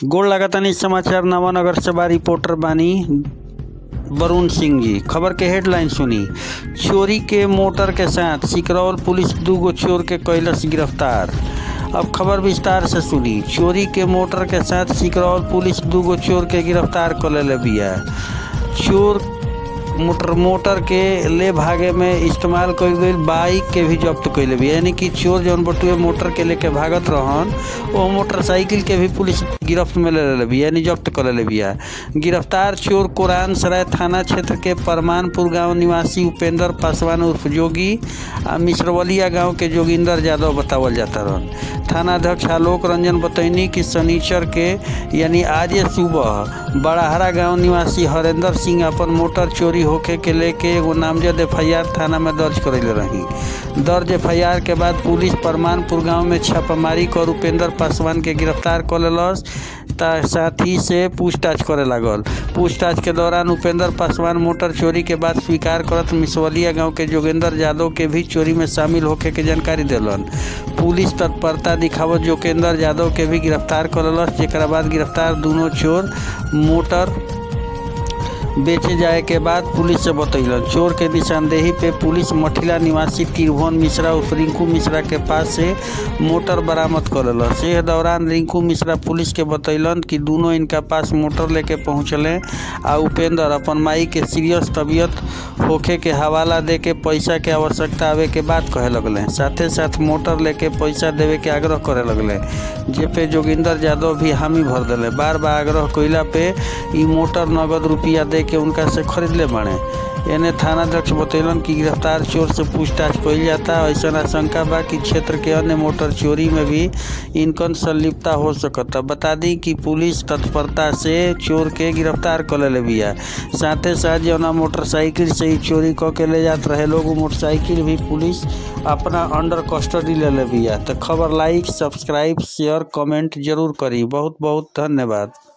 गोड़ लगातानी समाचार नवानगर से बा रिपोर्टर बानी वरुण सिंह जी खबर के हेडलाइन सुनी चोरी के मोटर के साथ सिकरौल पुलिस दूगो चोर के कैलस गिरफ्तार अब खबर विस्तार से सुनी चोरी के मोटर के साथ सिकरौल पुलिस दूगो चोर के गिरफ्तार कर लेले बिया चोर मोटर मोटर के ले भागे में इस्तेमाल कईल गईल बाइक के भी जब्त कइले बिया यानी कि चोर जौन बटुए मोटर के लेके भागत रहन वो मोटरसाइकिल के भी पुलिस गिरफ्त में ले लेले बिया यानी जब्त कर लेले बिया गिरफ्तार चोर कुरान सराय थाना क्षेत्र के परमानपुर गांव निवासी उपेंद्र पासवान उर्फ जोगी आ मिश्रवलिया गांव के जोगिंदर यादव बतावल जाता रहन थानाध्यक्ष आलोक रंजन बतैनी कि शनिचर के यानी आज सुबह बड़ाहरा गांव निवासी हरेंद्र सिंह अपन मोटर चोरी होखे के लेके एगो नामजद एफ थाना में दर्ज करैले रही दर्ज एफ के बाद पुलिस परमानपुर गांव में छापामारी कर उपेंद्र पासवान के गिरफ्तार कर लेलस साथ ही से पूछताछ करे लागल पूछताछ के दौरान उपेंद्र पासवान मोटर चोरी के बाद स्वीकार करत मिसवलिया गांव के जोगेंद्र यादव के भी चोरी में शामिल होखे के जानकारी दिलन पुलिस तत्परता दिखावत जोगेंद्र यादव के भी गिरफ्तार करलस जेकरा बाद गिरफ्तार दोनों चोर मोटर बेचे जाए के बाद पुलिस से बतैलन चोर के निशानदेही पे पुलिस मठिला निवासी त्रिभुवन मिश्रा उर्फ रिंकू मिश्रा के पास से मोटर बरामद करलस एह दौरान रिंकू मिश्रा पुलिस के बतैलन कि दोनों इनका पास मोटर लेके पहुँचले आ उपेंद्र अपन माई के सीरियस तबीयत होखे के हवाला दे के पैसा के आवश्यकता आवे के बात कहे लगले साथे साथ मोटर लेके पैसा देवे के आग्रह करे लगले जे पे जोगिंदर यादव भी हामी भर दिले बार बार आग्रह कइला पे ई मोटर नगद रुपया दे के उनका से खरीद ले बाड़े एने थानाध्यक्ष बतैलन कि गिरफ्तार चोर से पूछताछ कइल जाता ऐसा आशंका बा कि क्षेत्र के अन्य मोटर चोरी में भी इनकन संलिप्तता हो सकता बता दी कि पुलिस तत्परता से चोर के गिरफ्तार कर लेले बिया साथे साथ जौना मोटरसाइकिल से ही चोरी क के ले जात रहे लोग मोटरसाइकिल भी पुलिस अपना अंडर कस्टडी ले ले बिया तो खबर लाइक सब्सक्राइब शेयर कमेंट जरूर करी बहुत बहुत धन्यवाद